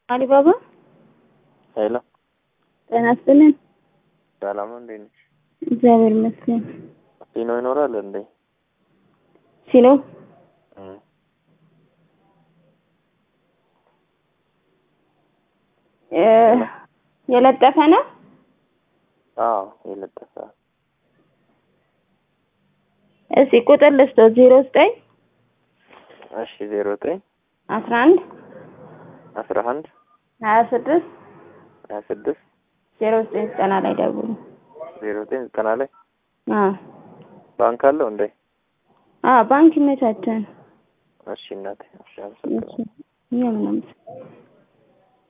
አሊባባ ሄሎ ጤና ይስጥልን። ሰላም ነው፣ እንዴት ነሽ? እግዚአብሔር ይመስገን። ሲኖ ይኖራል እንዴ? ሲሎ እም፣ እ የለጠፈ ነው። አዎ የለጠፈ እስኪ ቁጥር ልስጦ ዜሮ ዘጠኝ እሺ፣ ዜሮ ዘጠኝ አስራ አንድ አስራ አንድ ሀያ ስድስት ሀያ ስድስት ዜሮ ዘጠኝ ዘጠና ላይ ደውሉ። ዜሮ ዘጠኝ ዘጠና ላይ አዎ ባንክ አለው እንዴ? አዎ ባንክ ይመቻቸን። እሺ እናቴ፣ እሺ አመሰግናለሁ። እሺ እኛ ምናምን